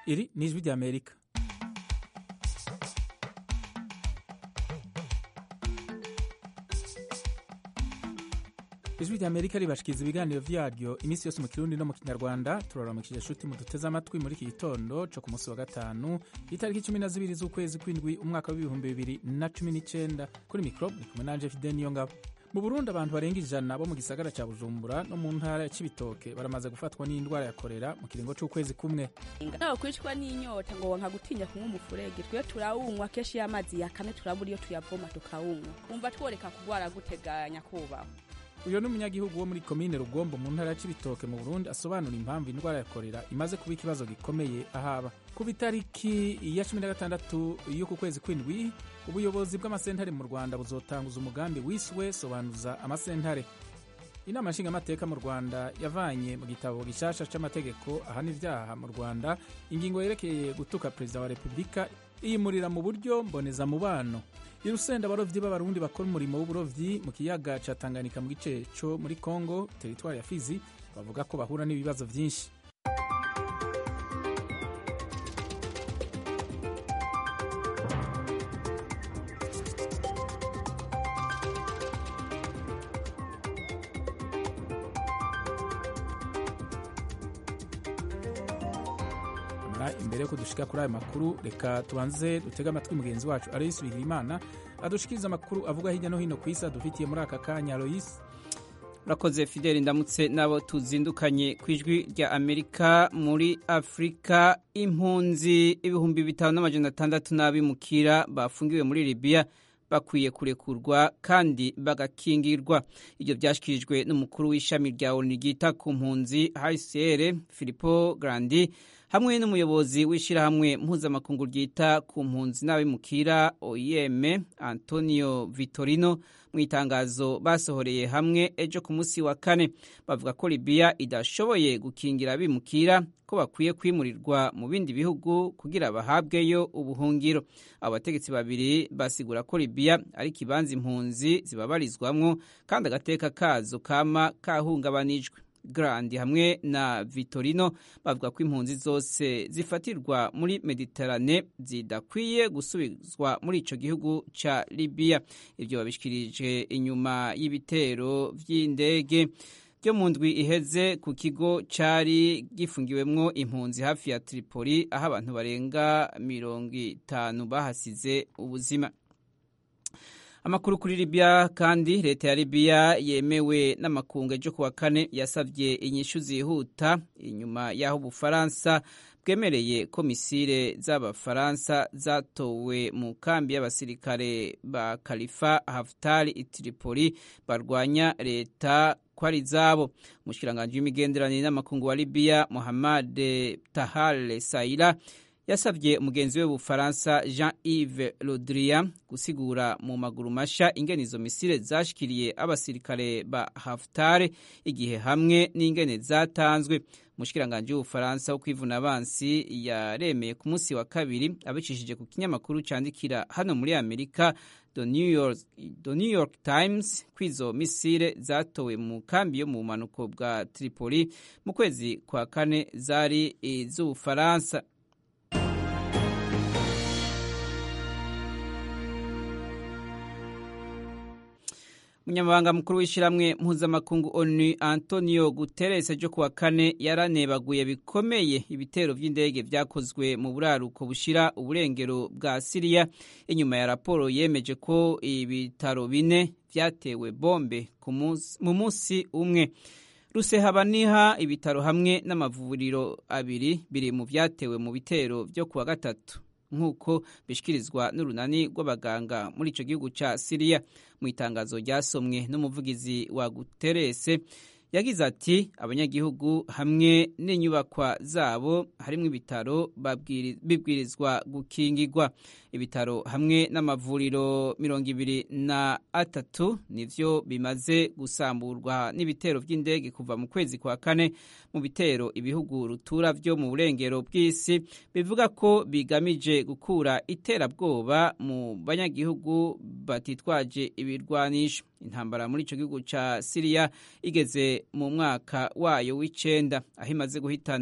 iri ni ijwi ry'amerika ijwi ry'amerika ribashikiriza ibiganiro vyaryo iminsi yose mu kirundi no mu kinyarwanda turaramukije shuti muduteze amatwi muri iki gitondo co ku munsi wa gatanu itariki cumi na zibiri z'ukwezi kw'indwi umwaka w'ibihumbi bibiri na cumi n'icenda kuri mikro ni kumwe nanje fide niyo ngabo mu burundi abantu barenga ijana bo mu gisagara ca bujumbura no mu ntara ya cibitoke baramaze gufatwa n'indwara ya korera mu kiringo c'ukwezi kumwe nawe kwicwa n'inyota ngo wanka gutinya kunywa umufurege twe turawunywa kenshi iyo amazi yakame turabura iyo tuyavoma tukawunywa wumva tworeka kugwara guteganya kubaho uyu ni umunyagihugu wo muri komine rugombo mu ntara ya cibitoke mu burundi asobanura impamvu indwara ya korera imaze kuba ikibazo gikomeye ahaba kuba itariki ya cumi na gatandatu y'uku kwezi kw'indwi ubuyobozi bw'amasentare mu rwanda buzotanguza umugambi wiswe sobanuza amasentare inama nshingamateka mu rwanda yavanye mu gitabo gishasha c'amategeko ahana ivyaha mu rwanda ingingo yerekeye gutuka perezida wa repubulika iyimurira mu buryo mbonezamubano irusenda abarovyi b'abarundi bakora umurimo w'uburovyi mu kiyaga ca tanganyika mu gice co muri congo teritwari ya fizi bavuga ko bahura n'ibibazo vyinshi imbere yuko dushika kuri ayo makuru reka tubanze dutege amatwi mugenzi wacu aloyisi bigirimana adushikiriza amakuru avuga hirya no hino ku isi adufitiye muri aka kanya aloyisi urakoze fideli ndamutse n'abo tuzindukanye ku ijwi rya amerika muri afurika impunzi ibihumbi bitanu n'amajana atandatu n'abimukira bafungiwe muri libiya bakwiye kurekurwa kandi bagakingirwa ibyo byashyikirijwe n'umukuru w'ishami rya onu ryita ku mpunzi hcr filipo grandi hamwe n'umuyobozi w'ishyirahamwe mpuzamakungu ryita ku mpunzi n'abimukira oem antonio vitorino mu itangazo basohoreye hamwe ejo ku munsi wa kane bavuga ko libiya idashoboye gukingira abimukira ko bakwiye kwimurirwa mu bindi bihugu kugira bahabweyo ubuhungiro abo bategetsi babiri basigura ko libiya ari ikibanza impunzi zibabarizwamwo kandi agateka kazo kama kahungabanijwe Grandi hamwe na Vitorino bavuga ko impunzi zose zifatirwa muri Mediterane zidakwiye gusubizwa muri ico gihugu ca Libya ivyo babishikirije inyuma y'ibitero vy'indege byo mu ndwi iheze ku kigo cari gifungiwemwo impunzi hafi ya Tripoli aho abantu barenga mirongo itanu bahasize ubuzima amakuru kuri Libya kandi leta ya Libya yemewe n'amakungu ejo kuwa kane yasavye inyishu zihuta inyuma y'aho Ubufaransa bwemereye ko misile z'Abafaransa zatowe mu kambi y'abasirikare ba Khalifa Haftar i Tripoli barwanya leta ko ari zabo umushikiranganji w'imigenderanire n'amakungu wa Libya Mohamed Tahal Saila yasabye umugenzi we w'ubufaransa jean yves rodrian gusigura mu maguru masha ingene izo misile zashikiriye abasirikare ba haftare igihe hamwe n'ingene zatanzwe umushikiranganji w'ubufaransa wo kwivuna abansi yaremeye ku munsi wa kabiri abicishije ku kinyamakuru candikira hano muri amerika The New York, The New York Times ko izo misile zatowe mu kambi yo mu bumanuko bwa tripoli mu kwezi kwa kane zari iz'ubufaransa umunyamabanga mukuru w'ishyirahamwe mpuzamakungu onu antonio guterres ejo kuwa kane yaranebaguye bikomeye ibitero by'indege byakozwe mu buraruko bushira uburengero bwa siriya inyuma ya raporo yemeje ko ibitaro bine byatewe bombe mu munsi umwe rusehabaniha ibitaro hamwe n'amavuriro abiri biri mu byatewe mu bitero byo kuwa gatatu nk'uko bishyikirizwa n'urunani rw'abaganga muri icyo gihugu cya siriya mu itangazo ryasomwe n'umuvugizi wa guterese yagize ati abanyagihugu hamwe n'inyubakwa zabo harimo ibitaro bibwirizwa gukingirwa ibitaro hamwe n'amavuriro mirongo ibiri na atatu nivyo bimaze gusamburwa n'ibitero by'indege kuva mu kwezi kwa kane mu bitero ibihugu rutura vyo mu burengero bw'isi bivuga ko bigamije gukura iterabwoba mu banyagihugu batitwaje ibirwanisho intambara muri ico gihugu ca Syria igeze mu mwaka wayo w'icenda aho imaze guhitana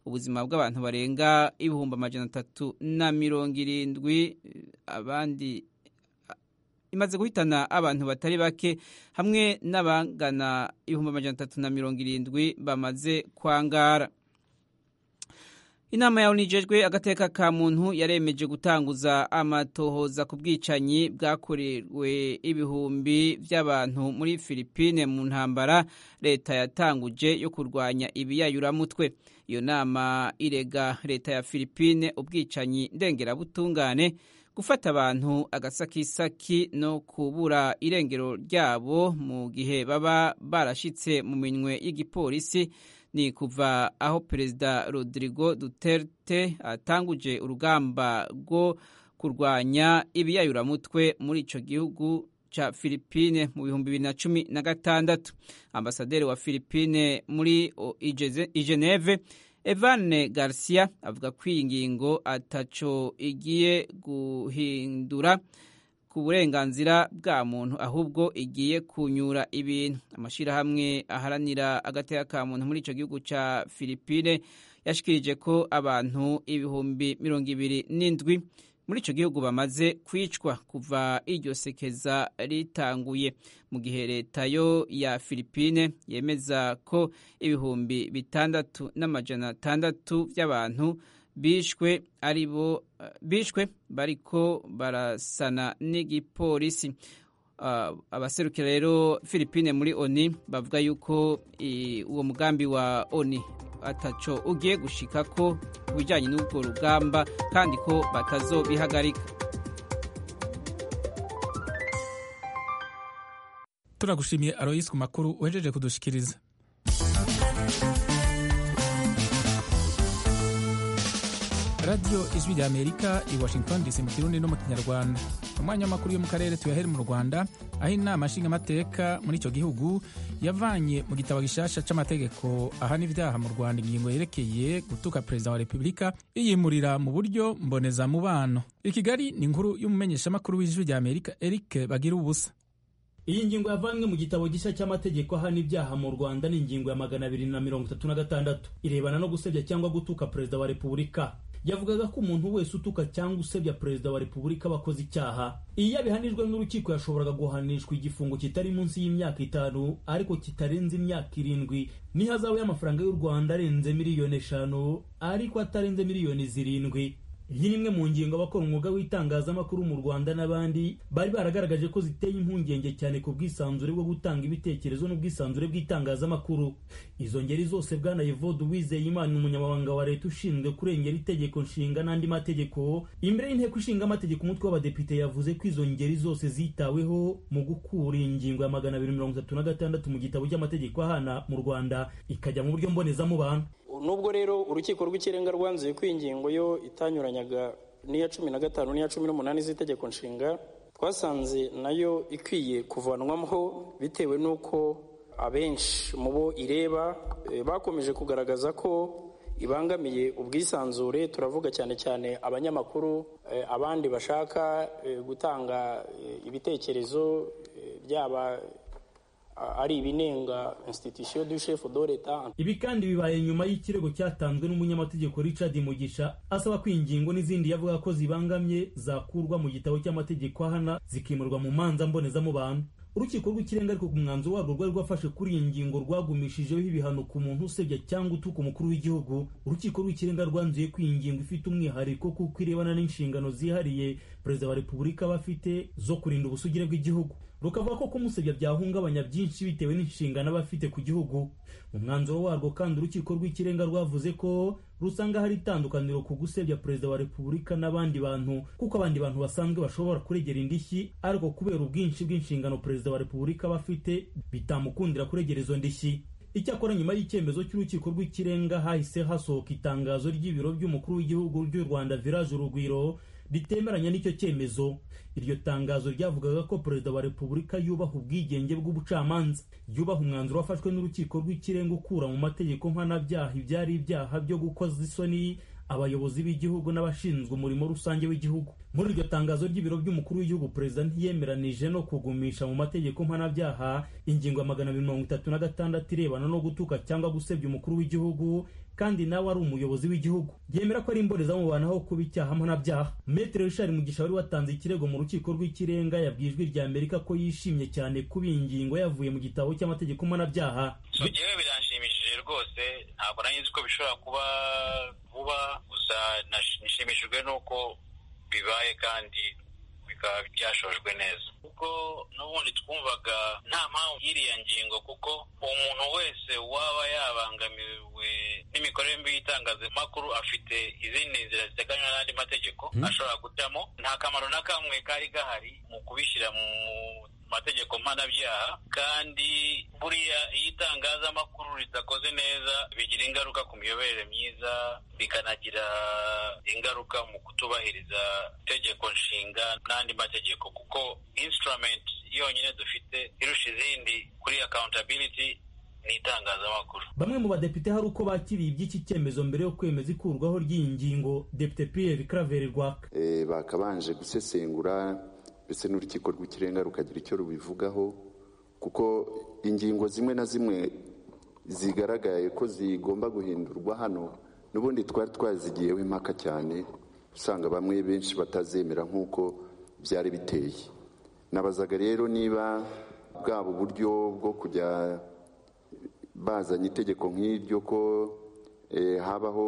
ubuzima bw'abantu barenga ibihumbi amajana atatu na mirongo irindwi abandi imaze guhitana abantu batari bake hamwe n'abangana ibihumbi amajana atatu na mirongo irindwi bamaze kwangara inama yawe nijejwe agateka ka muntu yaremeje gutanguza amatohoza ku bwicanyi bwakorewe ibihumbi by'abantu muri filipine mu ntambara leta yatanguje yo kurwanya ibiyayuramutwe iyo nama irega leta ya filipine ubwicanyi ndengerabutungane gufata abantu agasakisaki no kubura irengero ryabo mu gihe baba barashitse mu minwe y'igipolisi ni kuva aho perezida rodrigo duterte atanguje urugamba rwo kurwanya ibiyayuramutwe muri icyo gihugu cya filipine mu bihumbi bibiri na cumi na gatandatu ambasaderi wa filipine muri igeneve evane garcia avuga ko iyi ngingo ataco igiye guhindura ku burenganzira bwa muntu ahubwo igiye kunyura ibintu amashyirahamwe aharanira agateka ka muntu muri icyo gihugu cya filipine yashikirije ko abantu ibihumbi mirongo ibiri n'indwi muri icyo gihugu bamaze kwicwa kuva iryo sekeza ritanguye mu gihe leta yo ya filipine yemeza ko ibihumbi bitandatu n'amajana atandatu by'abantu bishwe ari bo bishwe bariko barasana n'igipolisi uh, abaserukira rero Philippine muri ONI bavuga yuko uwo mugambi wa ONI ataco ugiye gushika ko kubijanye n'ubwo rugamba kandi ko batazobihagarika turagushimiye Alois ku makuru uhejeje kudushikiriza radiyo ijwi rya amerika i washington dc mu kirundi no mu kinyarwanda umwanya w'amakuru yo mu karere tuyahere mu rwanda aho inama nshingamateka muri icyo gihugu yavanye mu gitabo gishasha c'amategeko ahana ibyaha mu rwanda ingingo yerekeye gutuka perezida wa repubulika iyimurira mu buryo mbonezamubano i kigali ni inkuru y'umumenyeshamakuru w'ijwi rya amerika eric bagira ubusa iyi ngingo yavanywe mu gitabo gishya cy'amategeko ahana ibyaha mu rwanda ni ingingo ya magana abiri na mirongo itatu na gatandatu irebana no gusebya cyangwa gutuka perezida wa repubulika yavugaga ko umuntu wese utuka cyangwa usebya perezida wa repubulika aba akoze icyaha iyo yabihanijwe n'urukiko yashoboraga guhanishwa igifungo kitari munsi y'imyaka itanu ariko kitarenze imyaka irindwi n'ihazabu y'amafaranga y'u rwanda arenze miliyoni eshanu ariko atarenze miliyoni zirindwi iyi ni imwe mu ngingo abakora umwuga w'itangazamakuru mu rwanda n'abandi bari baragaragaje ko ziteye impungenge cyane ku bwisanzure bwo gutanga ibitekerezo n'ubwisanzure bw'itangazamakuru izo ngeri zose bwana evode wizeye imana umunyamabanga wa leta ushinzwe kurengera itegeko nshinga n'andi mategeko imbere y'inteko ishinga amategeko umutwe w'abadepite yavuze ko izo ngeri zose zitaweho mu gukura ingingo ya magana abiri mirongo itatu na gatandatu mu gitabo cy'amategeko ahana mu rwanda ikajya mu buryo mbonezamubano nubwo rero urukiko rw'ikirenga rwanzuye ko iyi ngingo yo itanyuranyaga n'iya cumi na gatanu n'iya cumi n'umunani z'itegeko nshinga twasanze nayo ikwiye kuvanwamo bitewe n'uko abenshi mu bo ireba bakomeje kugaragaza ko ibangamiye ubwisanzure turavuga cyane cyane abanyamakuru abandi bashaka gutanga ibitekerezo byaba ari ibinenga institution du chef de l'etat ibi kandi bibaye nyuma y'ikirego cyatanzwe n'umunyamategeko Richard Mugisha asaba ko ingingo n'izindi yavuga ko zibangamye zakurwa mu gitabo cy'amategeko ahana zikimurwa mu manza mbonezamubano urukiko rw'ikirenga ariko ku mwanzuro warwo rwari rwafashe kuri iyi ngingo rwagumishijeho ibihano ku muntu usebya cyangwa utuka umukuru w'igihugu urukiko rw'ikirenga rwanzuye ko iyi ngingo ifite umwihariko kuko irebana n'inshingano zihariye perezida wa repubulika aba afite zo kurinda ubusugire bw'igihugu rukavuga ko kumusebya byahungabanya byinshi bitewe n'inshingano aba afite ku gihugu mu mwanzuro warwo kandi urukiko rw'ikirenga rwavuze ko rusanga hari itandukaniro ku gusebya perezida wa repubulika n'abandi bantu kuko abandi bantu basanzwe bashobora kuregera indishyi ariko kubera ubwinshi bw'inshingano perezida wa repubulika aba afite bitamukundira kuregera izo ndishyi icyakora nyuma y'icyemezo cy'urukiko rw'ikirenga hahise hasohoka itangazo ry'ibiro by'umukuru w'igihugu ry'u rwanda village urugwiro ritemeranya n'icyo cyemezo iryo tangazo ryavugaga ko perezida wa repubulika yubaha ubwigenge bw'ubucamanza yubaha umwanzuro wafashwe n'urukiko rw'ikirenga ukura mu mategeko mpanabyaha ibyari ibyaha byo gukoza isoni abayobozi b'igihugu n'abashinzwe umurimo rusange w'igihugu muri iryo tangazo ry'ibiro by'umukuru w'igihugu perezida ntiyemeranije no kugumisha mu mategeko mpanabyaha ingingo ya magana abiri mirongo itatu na gatandatu irebana no gutuka cyangwa gusebya umukuru w'igihugu kandi nawe ari umuyobozi w'igihugu yemera ko ari imbonezamubanaho kuba icyaha mpanabyaha metere richard mugisha wari watanze ikirego mu rukiko rw'ikirenga yabwiye ijwi rya amerika ko yishimye cyane kuba iyi ngingo yavuye mu gitabo cy'amategeko mpanabyaha so jewe biranshimishije rwose ntabwo nari ko bishobora kuba vuba gusa nishimishijwe n'uko bibaye kandi bikaba byashojwe neza kuko n'ubundi twumvaga nta mpamvu y'iriya ngingo kuko umuntu wese waba yabangamiwe n'imikorere mbi y'itangazamakuru afite izindi nzira ziteganywa n'andi mategeko ashobora gucamo nta kamaro na kamwe kari gahari mu kubishyira mu mategeko mpanabyaha kandi buriya iyo itangazamakuru ridakoze neza bigira ingaruka ku miyoborere myiza bikanagira ingaruka mu kutubahiriza itegeko nshinga n'andi mategeko kuko instrument yonyine dufite irusha izindi kuri accountability ni itangazamakuru bamwe mu badepite hari uko bakiriye iby'iki cyemezo mbere yo kwemeza ikurwaho ry'iyi ngingo depite pierre claver rwaka bakabanje gusesengura ndetse n'urukiko rw'ikirenga rukagira icyo rubivugaho kuko ingingo zimwe na zimwe zigaragaye ko zigomba guhindurwa hano n'ubundi twari twazigiyeho impaka cyane usanga bamwe benshi batazemera nk'uko byari biteye nabazaga rero niba bwaba uburyo bwo kujya bazanye itegeko nk'iryo ko habaho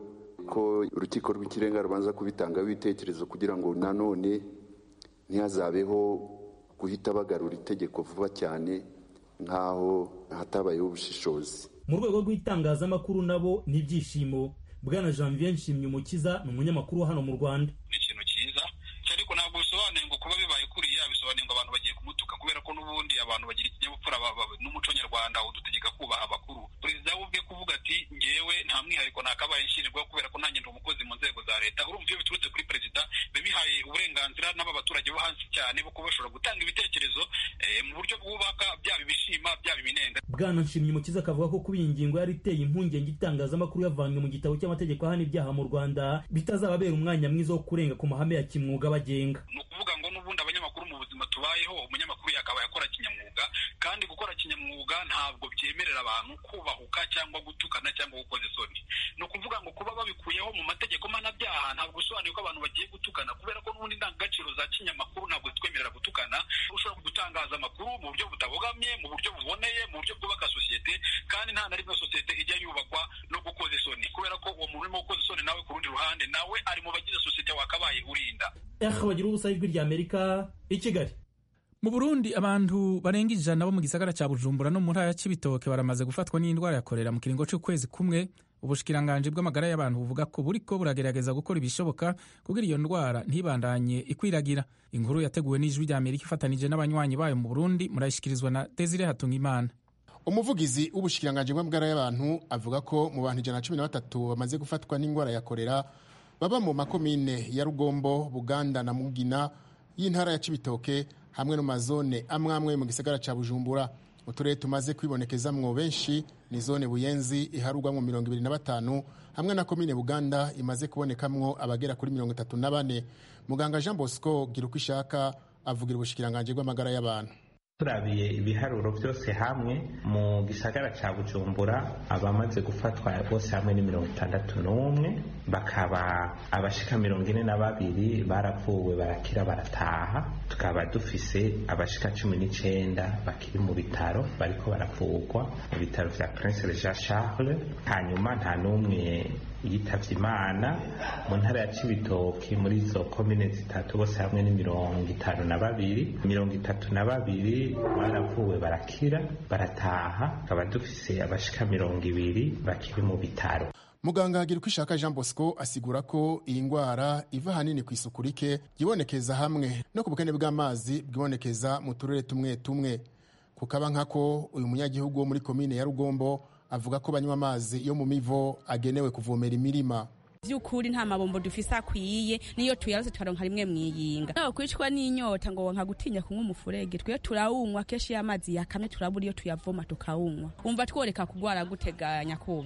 ko urukiko rw'ikirenga rubanza kubitangaho ibitekerezo kugira ngo nanone ntihazabeho guhita bagarura itegeko vuba cyane nk'aho hatabayeho ubushishozi mu rwego rw'itangazamakuru nabo ni ibyishimo bwana janvier nshimye umukiza ni umunyamakuru wa hano mu rwanda ni ikintu cyiza ariko ntabwo bisobanuye ngo kuba bibaye kuriya bisobanuye ngo abantu bagiye kumutuka kubera ko n'ubundi abantu bagira ikinyabupfura n'umuco nyarwanda udutegeka kubaha abakuru perezida we ubwe kuvuga ati ngewe nta mwihariko ntakabaye nshinirwaho kubera ko nanjye ndi umukozi mu nzego za leta urumva iyo biturutse kuri perezida biba bihaye uburenganzira n'aba baturage bo hasi cyane bo kuba bashobora gutanga ibitekerezo mu buryo bwubaka byaba ibishima byaba ibinenga bwana nshimye umukiza akavuga ko kuba iyi ngingo yari iteye impungenge itangazamakuru yavanywe mu gitabo cy'amategeko ahana ibyaha mu rwanda bitazababera umwanya mwiza wo kurenga ku mahame ya kimwuga bagenga ni ukuvuga ngo n'ubundi abanyamakuru mu buzima tubayeho umunyamakuru yakabaye akora kinyamwuga kandi gukora kinyamwuga ntabwo byemerera abantu kubahuka cyangwa gutukana cyangwa gukoza isoni ni ukuvuga ngo kuba babikuyeho mu mategeko mpanabyaha ntabwo bisobanuye ko abantu bagiye gutukana kubera ko n'ubundi indangagaciro za kinyamakuru ntabwo zitwemerera gutukana ushobora gutangaza amakuru mu buryo butabogamye mu buryo buboneye mu buryo bwubaka sosiyete kandi nta na rimwe sosiyete ijya yubakwa no gukoza isoni kubera ko uwo muntu urimo gukoza isoni nawe ku rundi ruhande nawe ari mu bagize sosiyete wakabaye urinda bagira ubusa ijwi rya amerika i kigali mu burundi abantu barenga ijana bo mu gisagara cya bujumbura no mu ntara ya cibitoke baramaze gufatwa n'indwara ya korera mu kiringo cy'ukwezi kumwe ubushikiranganji bw'amagara y'abantu buvuga ko buriko buragerageza gukora ibishoboka kugira iyo ndwara ntibandanye ikwiragira inkuru yateguwe n'ijwi rya amerika ifatanije n'abanywanyi bayo mu burundi murayishikirizwa na desire hatungimana umuvugizi w'ubushikiranganji bw'amagara y'abantu avuga ko mu bantu ijana na cumi na batatu bamaze gufatwa n'indwara ya korera baba mu makomine ya rugombo buganda na mugina y'intara ya cibitoke hamwe no mazone amwe amwe mu gisagara ca bujumbura uturere tumaze kwibonekezamwo benshi ni zone buyenzi iharugwamwo mirongo ibiri na batanu hamwe na komine buganda imaze kubonekamwo abagera kuri mirongo itatu na bane muganga jean bosco gira uko ishaka avugira ubushikiranganje bw'amagara y'abantu turabiye ibiharuro byose hamwe mu gisagara cya bujumbura abamaze gufatwa bose hamwe ni mirongo itandatu n'umwe bakaba abashika mirongo ine na babiri barapfuwe barakira barataha tukaba dufise abashika cumi n'icenda bakiri mu bitaro bariko baravurwa mu bitaro vya prince jean charles hanyuma nta n'umwe yitavye imana mu ntara ya cibitoki muri izo komine zitatu bose hamwe ni mirongo itanu na babiri mirongo itatu na babiri baravuwe barakira barataha tukaba dufise abashika mirongo ibiri bakiri mu bitaro muganga agira uko ishaka jean bosco asigura ko iyi ndwara iva ahanini ku isuku rike yibonekeza hamwe no ku bukene bw'amazi bwibonekeza mu turere tumwe tumwe kukaba nkako uyu munyagihugu wo muri komine ya rugombo avuga ko banywa amazi yo mu mivo agenewe kuvomera imirima by'ukuri nta mabombo dufise akwiye niyo tuyarose tukaronka rimwe mwiyinga nawe kwicwa n'inyota ngo nka gutinya kunywa umufurege twe turawunywa kenshi iyo amazi yakamye turabura iyo tuyavoma tukawunywa umva tworeka kugwara guteganya kubaho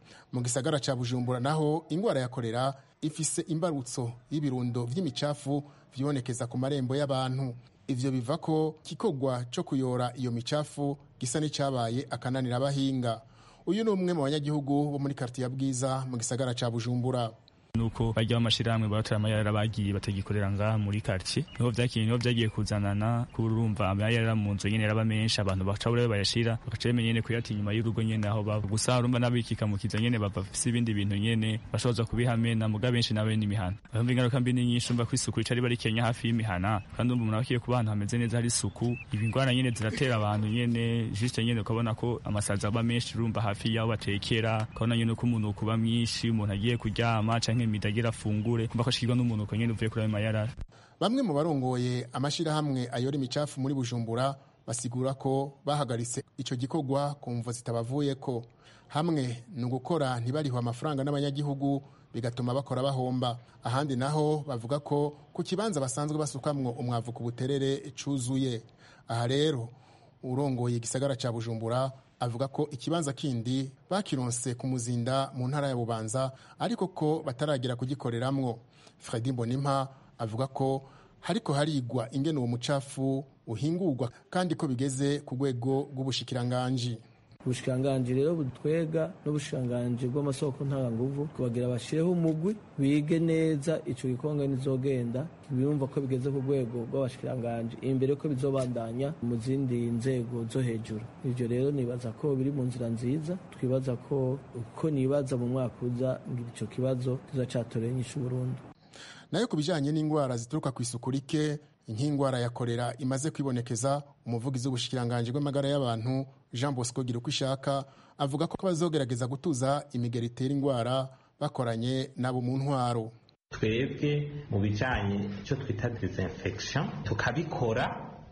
mu gisagara ca bujumbura naho ingwara ya korera ifise imbarutso y'ibirundo vy'imicafu vyibonekeza ku marembo y'abantu ivyo biva ko kikogwa co kuyora iyo micafu gisa n'icabaye akananira abahinga uyu ni umwe mu banyagihugu bo muri kartiye ya bwiza mu gisagara ca bujumbura nuko bajya bamashirahamwe batora amayarara bagiye batagikorera ngaha muri quartier niho vyakiye niho vyagiye kuzanana kurumva amayarara mu nzu nyene raba menshi abantu baca bure bayashira bakaca bemenya nyene kuyata inyuma y'urugo nyene aho baba gusa urumva n'abikikamukiza nyene bava bafise ibindi bintu nyene bashoboza kubihamena muga benshi nawe n'imihana bamva ingaruka mbi ni nyinshi umva ko isuku rica riba rikenya hafi y'imihana kandi umva umuntu abakiye kuba ahantu hameze neza hari isuku ibi ngwara nyene ziratera abantu nyene juste nyene ukabona ko amasazi aba menshi urumva hafi y'aho batekera ukabona nyene ko umuntu kuba mwinshi umuntu agiye kuryama canke imidagira afungure kumva ko ashikirwa n'umuntu uko nyene uvuye kuri ayo mayarara bamwe mu barongoye amashirahamwe ayora imicafu muri bujumbura basigura ko bahagaritse ico gikorwa ku mvo zitabavuyeko hamwe ni ugukora ntibariho amafaranga n'abanyagihugu bigatuma bakora bahomba ahandi naho bavuga ko ku kibanza basanzwe basukamwo umwavu ku buterere cuzuye aha rero urongoye igisagara ca bujumbura avuga ko ikibanza kindi bakironse ku muzinda mu ntara ya bubanza ariko ko bataragera kugikoreramwo fredi mbonimpa avuga ko hariko harigwa ingene uwo mucafu uhingurwa kandi ko bigeze ku rwego rw'ubushikiranganji ubushikiranganji rero budutwega n'ubushikiranganji bw'amasoko ntanganguvu kubagira bashireho umugwi bige neza ico gikonga nizogenda birumva ko bigeze ku rwego rw'abashikiranganji imbere ko bizobandanya mu zindi nzego zo hejuru ivyo rero nibaza ko biri mu nzira nziza twibaza ko uko nibaza mu mwaka uza ngira ico kibazo kizacatorera inyishu burundu nayo ku bijanye n'ingwara zituruka ku isuku rike nk'ingwara ya korera imaze kwibonekeza umuvugizi w'ubushikiranganji bw'amagara y'abantu jean bosco gira uko ishaka avuga ko bazogerageza gutuza imigero itera ingwara bakoranye nabo mu ntwaro twebwe mu bijanye icyo twita disinfection tukabikora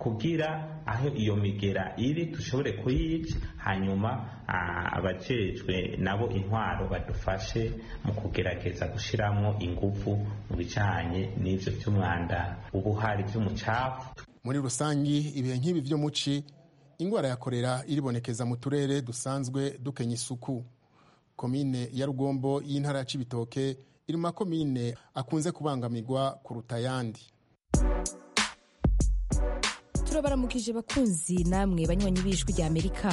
kugira aho iyo migera iri dushobore kuyica hanyuma abajejwe nabo intwaro badufashe mu kugerageza gushiramwo ingufu mu bijanye n'ivyo vy'umwanda ubuhari vy'umucafu muri rusangi ibihe nk'ibi vyo muci ingwara ya korera iribonekeza mu turere dusanzwe dukenya isuku komine ya rugombo y'intara ya cibitoke iri mu makomine akunze kubangamirwa kuruta ayandi turabaramukije bakunzi namwe banywanyi b'ijwi rya amerika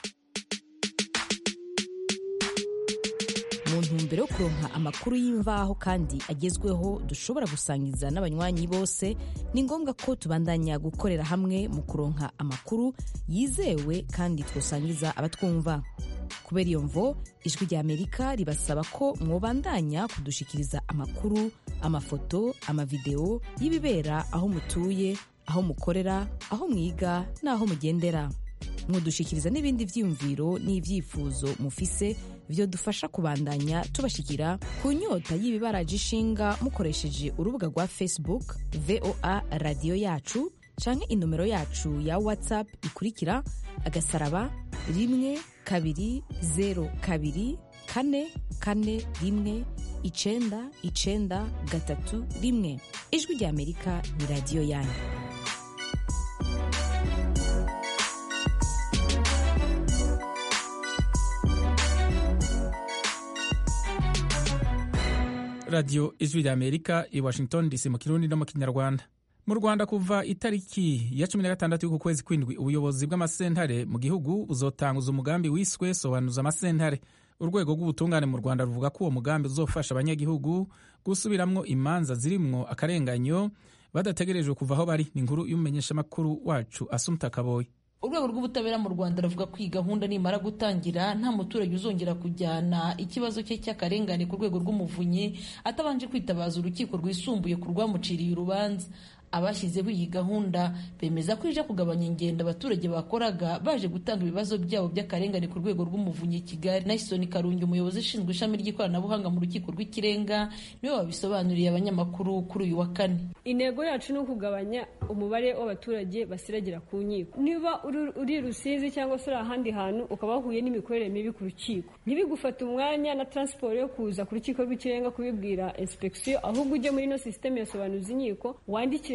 mu ntumbero yo kuronka amakuru y'imvaho kandi agezweho dushobora gusangiza n'abanywanyi bose ni ngombwa ko tubandanya gukorera hamwe mu kuronka amakuru yizewe kandi twosangiza abatwumva kubera iyo mvo ijwi rya amerika ribasaba ko mwobandanya kudushikiriza amakuru amafoto amavideo y'ibibera aho mutuye aho mukorera aho mwiga n'aho mugendera mwodushikiriza n'ibindi vyiyumviro n'ivyifuzo mufise vyo dufasha kubandanya tubashikira ku nyota y'ibibaraje ishinga mukoresheje urubuga rwa facebook voa radiyo yacu canke inomero yacu ya whatsapp ikurikira agasaraba rimwe kabiri zero kabiri kane kane rimwe icenda icenda gatatu rimwe ijwi rya amerika ni radiyo yanyu radiyo ijwi rya amerika i washington dc mu kirundi no mu kinyarwanda mu rwanda kuva itariki ya cumi na gatandatu y'uku kwezi kw'indwi ubuyobozi bw'amasentare mu gihugu buzotanguza umugambi wiswe sobanuza amasentare urwego rw'ubutungane mu rwanda ruvuga ko uwo mugambi uzofasha abanyagihugu gusubiramwo imanza zirimwo akarenganyo badategerejwe kuva aho bari ni inkuru y'umumenyeshamakuru wacu asumta kaboyi urwego rw'ubutabera mu rwanda ruvuga ko iyi gahunda nimara gutangira nta muturage uzongera kujyana ikibazo cye cy'akarengane ku rwego rw'umuvunyi atabanje kwitabaza urukiko rwisumbuye ku rwamuciriye urubanza abashyizeho iyi gahunda bemeza ko ije kugabanya ingendo abaturage bakoraga baje gutanga ibibazo byabo by'akarengane ku rwego rw'umuvunyi kigali nasoni karungi umuyobozi ushinzwe ishami ry'ikoranabuhanga mu rukiko rw'ikirenga niwe wabisobanuriye abanyamakuru kuri uyu wa kane intego yacu ni ukugabanya umubare w'abaturage basiragira ku nkiko niba uri rusizi cyangwa se uri ahandi hantu ukaba wahuye n'imikorere mibi ku rukiko ntibigufate umwanya na taransiporo yo kuza ku rukiko rw'ikirenga kubibwira inspeksiyo ahubwo ujye muri ino sisiteme yasobanuza inkiko wandikire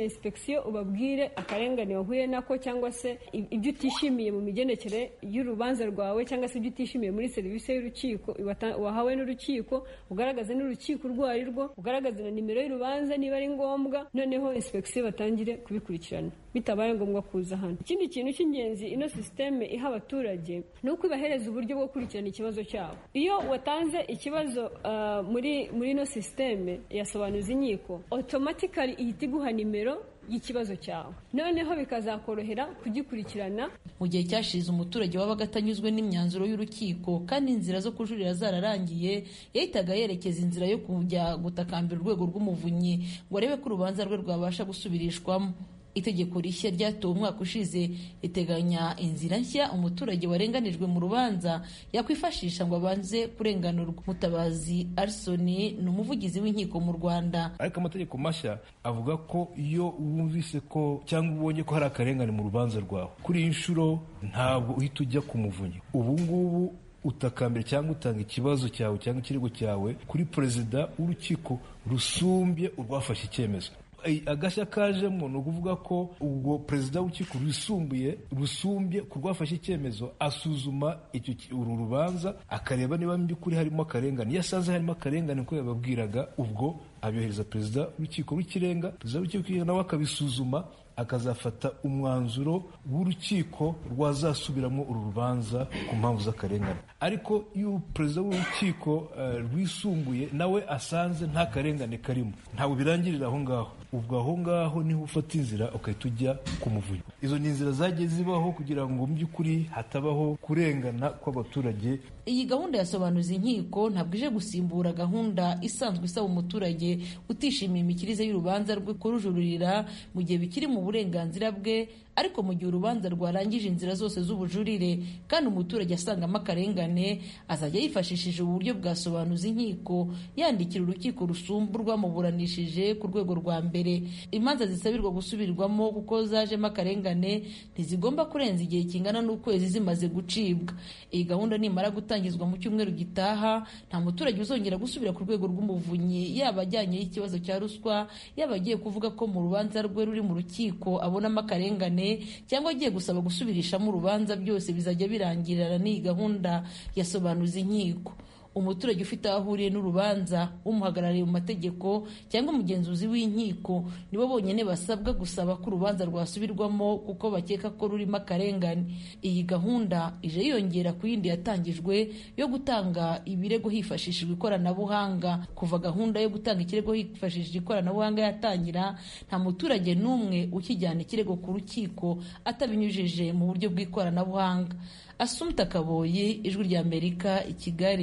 inspeksiyo ubabwire akarengane wahuye nako cyangwa se ibyo utishimiye mu migendekere y'urubanza rwawe cyangwa se ibyo utishimiye muri serivisi y'urukiko wahawe n'urukiko ugaragaze n'urukiko urwo ari rwo ugaragaze na nimero y'urubanza niba ari ngombwa noneho inspeksiyo batangire kubikurikirana bitabaye ngombwa kuza hano ikindi kintu cy'ingenzi ino sisiteme iha abaturage ni uko ibahereza uburyo bwo gukurikirana ikibazo cyabo iyo watanze ikibazo uh, muri muri ino sisiteme yasobanuza inkiko otomatikali ihita iguha nimero y'ikibazo cyawe noneho bikazakorohera kugikurikirana mu gihe cyashize umuturage wabaga atanyuzwe n'imyanzuro y'urukiko kandi inzira zo kujurira zararangiye yahitaga yerekeza inzira yo kujya gutakambira urwego rw'umuvunyi ngo arebe ko urubanza rwe rwabasha gusubirishwamo itegeko rishya ryatowe umwaka ushize riteganya inzira nshya umuturage warenganijwe mu rubanza yakwifashisha ngo abanze kurenganurwa mutabazi arisoni ni umuvugizi w'inkiko mu rwanda ariko amategeko mashya avuga ko iyo wumvise ko cyangwa ubonye ko hari akarengane mu rubanza rwawe kuri iyi nshuro ntabwo uhita ujya ku muvunyi ubu ngubu utakambira cyangwa utanga ikibazo cyawe cyangwa ikirego cyawe kuri perezida w'urukiko rusumbye urwafashe icyemezo agashya kajemo ni ukuvuga ko ubwo perezida w'urukiko rwisumbuye rusumbye ku rwafashe icyemezo asuzuma uru rubanza akareba niba mu by'ukuri harimo akarengane iyo asanze harimo akarengane ko yababwiraga ubwo abyohereza perezida w'urukiko rw'ikirenga perezida w'urukiko rw'ikirenga nawe akabisuzuma akazafata umwanzuro w'urukiko rwazasubiramo uru rubanza ku mpamvu z'akarengane ariko iyo perezida w'urukiko rwisumbuye nawe asanze nta karengane karimo ntabwo birangirira aho ngaho ubwo aho ngaho niho ufata inzira ugahita ujya ku muvunyi izo ni inzira zagiye zibaho kugira ngo mu by'ukuri hatabaho kurengana kw'abaturage iyi gahunda yasobanuza inkiko ntabwo ije gusimbura gahunda isanzwe isaba umuturage utishimiye imikirize y'urubanza rwe kurujurira mu gihe bikiri mu burenganzira bwe ariko mu gihe urubanza rwarangije inzira zose z'ubujurire kandi umuturage asangamo akarengane azajya yifashishije uburyo bwasobanuza inkiko yandikira urukiko rusumba urwamuburanishije ku rwego rwa mbere imanza zisabirwa gusubirwamo kuko zajemo akarengane ntizigomba kurenza igihe kingana n'ukwezi zimaze gucibwa iyi gahunda nimara gutangizwa mu cyumweru gitaha nta muturage uzongera gusubira ku rwego rw'umuvunyi yaba ajyanyeho ikibazo cya ruswa yaba agiye kuvuga ko mu rubanza rwe ruri mu rukiko abonamo akarengane cyangwa agiye gusaba gusubirishamo urubanza byose bizajya birangirana n'iyi gahunda yasobanuza inkiko umuturage ufite aho ahuriye n'urubanza umuhagarariye mu mategeko cyangwa umugenzuzi w'inkiko nibo bonyine basabwa gusaba ko urubanza rwasubirwamo kuko bakeka ko rurimo akarengane iyi gahunda ije yiyongera ku yindi yatangijwe yo gutanga ibirego hifashishijwe ikoranabuhanga kuva gahunda yo gutanga ikirego hifashishije ikoranabuhanga yatangira nta muturage n'umwe ukijyana ikirego ku rukiko atabinyujije mu buryo bw'ikoranabuhanga asumta kaboyi ijwi ry'amerika i kigali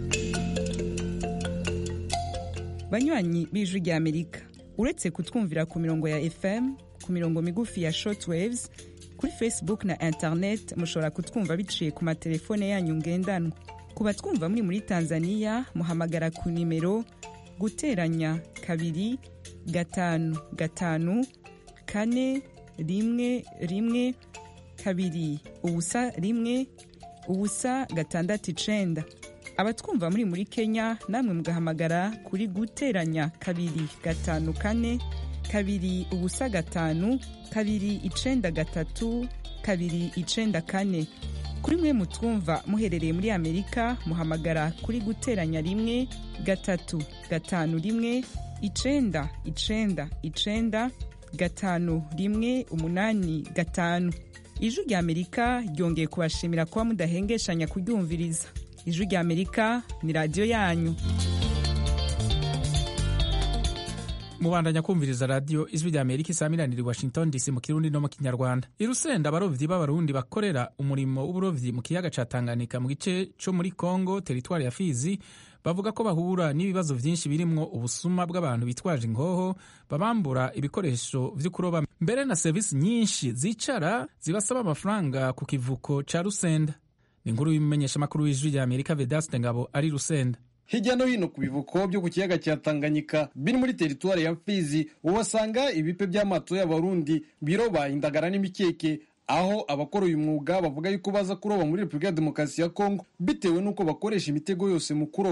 banywanyi b'ijwi ry'amerika uretse kutwumvira ku mirongo ya fm ku mirongo migufi ya shortwaves kuri facebook na internet mushobora kutwumva biciye ku matelefone yanyu ngendanwa ku batwumva muri muri tanzania muhamagara ku nimero guteranya kabiri gatanu gatanu kane rimwe rimwe kabiri ubusa rimwe ubusa gatandatu icenda abatwumva muri muri kenya namwe mugahamagara kuri guteranya kabiri gatanu kane kabiri ubusa gatanu kabiri icenda gatatu kabiri icenda kane kuri mwe mutwumva muherereye muri amerika muhamagara kuri guteranya rimwe gatatu gatanu rimwe icenda icenda icenda gatanu rimwe umunani gatanu ijwi rya amerika ryongeye kubashimira kuba mudahengeshanya kuryumviriza ijwi rya amerika ni radiyo yanyu mubandanya kumviriza radiyo ijwi rya amerika isamiraniye i washington dc mu kirundi no mu kinyarwanda i rusenda abarovyi b'abarundi bakorera umurimo w'uburovyi mu kiyaga ca tanganyika mu gice co muri congo teritwari ya fizi bavuga ko bahura n'ibibazo vyinshi birimwo ubusuma bw'abantu bitwaje ingoho babambura ibikoresho vyo kuroba mbere na serivisi nyinshi zicara zibasaba amafaranga ku kivuko ca rusenda ni inkuru y'umumenyeshamakuru w'ijwi rya amerika vedaste ngabo ari rusenda hirya no hino ku bivuko byo ku kiyaga cya tanganyika biri muri teritwari ya fizi uhasanga ibipe by'amato y'abarundi biroba indagara n'imikeke aho abakora uyu mwuga bavuga yuko baza kuroba muri repubulika ya demokarasi ya kongo bitewe n'uko bakoresha imitego yose mu kuroba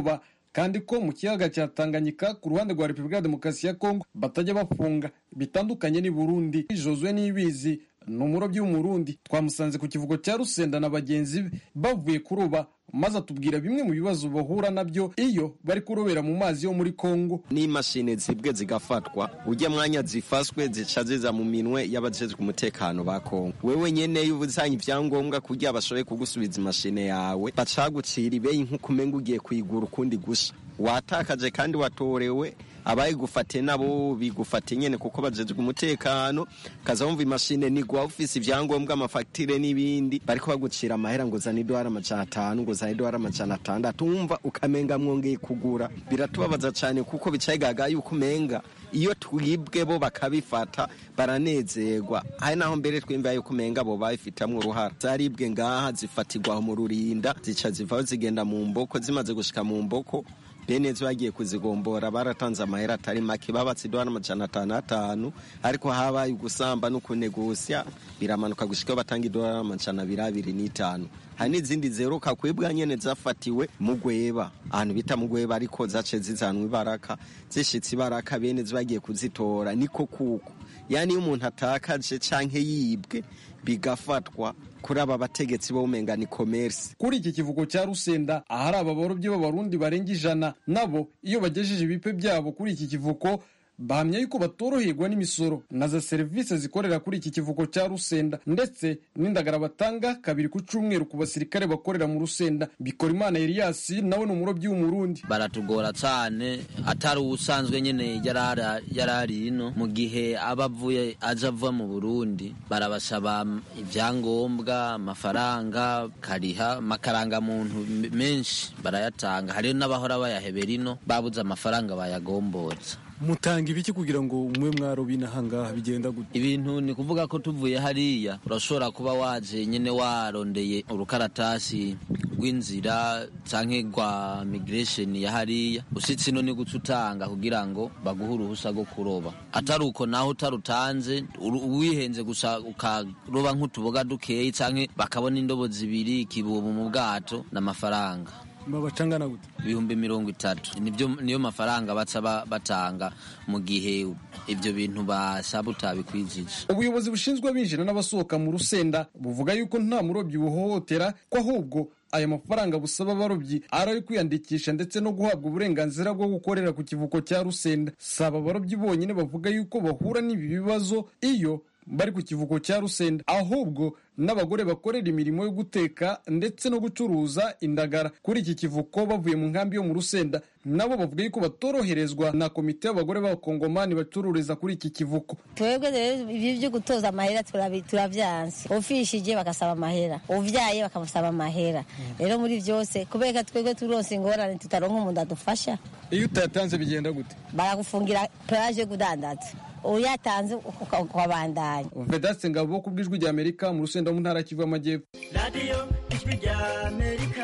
kandi ko mu kiyaga cya tanganyika ku ruhande rwa repubulika ya demokarasi ya kongo batajya bafunga bitandukanye n'i burundi josue nibizi ni umurobyi w'umurundi twamusanze ku kivugo cya rusenda na bagenzi be bavuye kuroba maze atubwira bimwe mu bibazo bahura nabyo iyo bari kurobera mu mazi yo muri kongo n'imashini zibwe zigafatwa ujya mwanya zifashwe zica ziza mu minwe y'abajejwe umutekano ba kongo wewe nyene iyo uzanye ivyangombwa kugira bashoboye kugusubiza imashine yawe bacagucira ibeyi nk'uko umenga ugiye kuyigura ukundi gusha watakaje kandi watorewe abayigufate nabo bigufate nyene kuko bajejwe umutekano kaza wumva imashine nigwa ufise ivyangombwa amafagitire n'ibindi bariko bagucira amahera ngo zana idolari amajana atanu ngo zana idolari amajana atandatu wumva ukamenga mwongeye kugura biratubabaza cane kuko bicayigaga yuko umenga iyo twibwe bo bakabifata baranezerwa hari naho mbere twimva yuko umenga bo babifitamwo uruhara zaribwe ngaha zifatirwa mu rurinda zica zivaho zigenda mu mboko zimaze gushika mu mboko bene bagiye kuzigombora baratanze amahera atari make babatse idolari amajana atanu atanu ariko habaye ugusamba no kunegusya biramanuka gushikaho batanga idolari amajana abiri abiri n'itanu hari n'izindi zeruka kwebwa nyene zafatiwe mu gweba ahantu bita mu gweba ariko zace zizanwa ibaraka zishitse ibaraka bene bagiye kuzitora niko kuko yani iyo umuntu atakaje canke yibwe bigafatwa kuri aba bategetsi bo umenga ni commerce kuri iki kivugo cya rusenda ahari aba barobyi b'abarundi barenga ijana nabo iyo bagejeje ibipe byabo kuri iki kivuko bahamya yuko batoroherwa n'imisoro na za serivisi zikorera kuri iki kivuko cya rusenda ndetse n'indagara batanga kabiri ku cyumweru ku basirikare bakorera mu rusenda bikora imana Elias nawe ni umurobyi w'umurundi baratugora cyane atari ubusanzwe nyine yarari ino mu gihe aba avuye aje ava mu burundi barabasaba ibyangombwa amafaranga kariha amakarangamuntu menshi barayatanga hariyo n'abahora bayahebera ino babuze amafaranga bayagombotsa mutanga ibiki kugira ngo umwe mwaroba inahangaha bigenda gute ibintu ni kuvuga ko tuvuye hariya urashobora kuba waje nyine warondeye urukaratasi rw'inzira canke rwa migration ya hariya usitse ino ni guca utanga kugira ngo baguhe uruhusa rwo kuroba atari uko naho utarutanze wihenze gusa ukaroba nk'utuboga dukeyi canke bakabona indobo zibiri ikibubu mu bwato n'amafaranga babacangana gute ibihumbi mirongo itatu nibyo niyo mafaranga baca batanga mu gihe ibyo bintu basaba utabikwijije ubuyobozi bushinzwe abinjira n'abasohoka mu rusenda buvuga yuko nta murobyi buhohotera ko ahubwo aya mafaranga busaba abarobyi ari ayo kwiyandikisha ndetse no guhabwa uburenganzira bwo gukorera ku kivuko cya rusenda si aba barobyi bonyine bavuga yuko bahura n'ibi bibazo iyo bari ku kivuko cya rusenda ahubwo n'abagore bakorera imirimo yo guteka ndetse no gucuruza indagara kuri iki kivuko bavuye mu nkambi yo mu rusenda nabo bavuga yuko batoroherezwa na komite y'abagore b'abakongomani bacururiza kuri iki kivuko twebwe rero ibi byo gutoza amahera turavyanse ufishije bagasaba amahera uvyaye bakamusaba amahera rero muri byose kubera twebwe turonse ingorane tutaronka umuntu adufasha iyo utayatanze bigenda gute baragufungira peraje kudandaza uyatanze ukabandanya vedaste ngabo ku bw'ijwi rya amerika mu rusenda mu ntara kivu y'amajyepfo radiyo ijwi rya amerika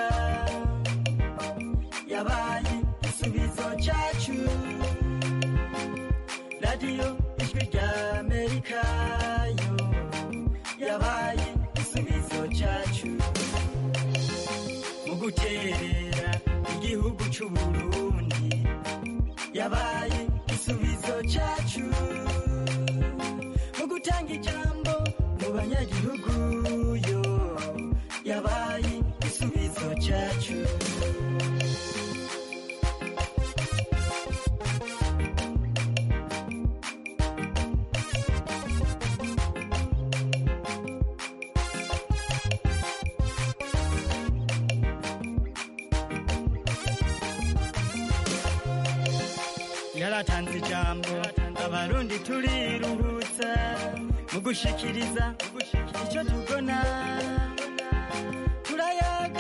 yabaye igisubizo cyacu radiyo ijwi rya amerika yo yabaye igisubizo cyacu mu guterera igihugu cy'uburundi yabaye igisubizo cyacu mu gutanga ijambo mu banyagihugu yo yabaye igisubizo cyacu yaratanze ijambo abarundi turiruhutsa mu gushikiriza icyo tubona turayaga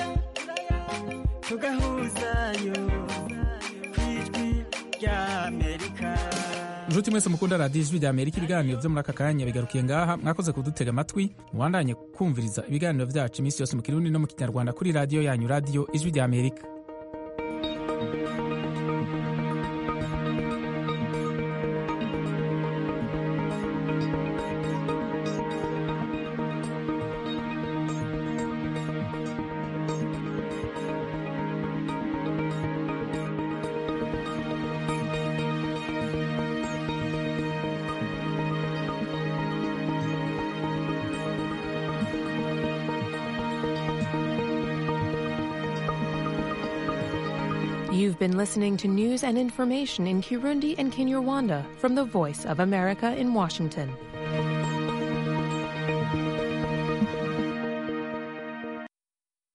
tugahuzayo ku ijwi rya amerika inshuti mwese mukunda radiyo ijwi rya amerika ibiganiro byo muri aka kanya bigarukiye ngaha mwakoze kudutega amatwi mubandanye kumviriza ibiganiro byacu iminsi yose mu kirundi no mu kinyarwanda kuri radiyo yanyu radiyo ijwi rya amerika You've been listening to news and information in Kirundi and Kinyarwanda from the Voice of America in Washington.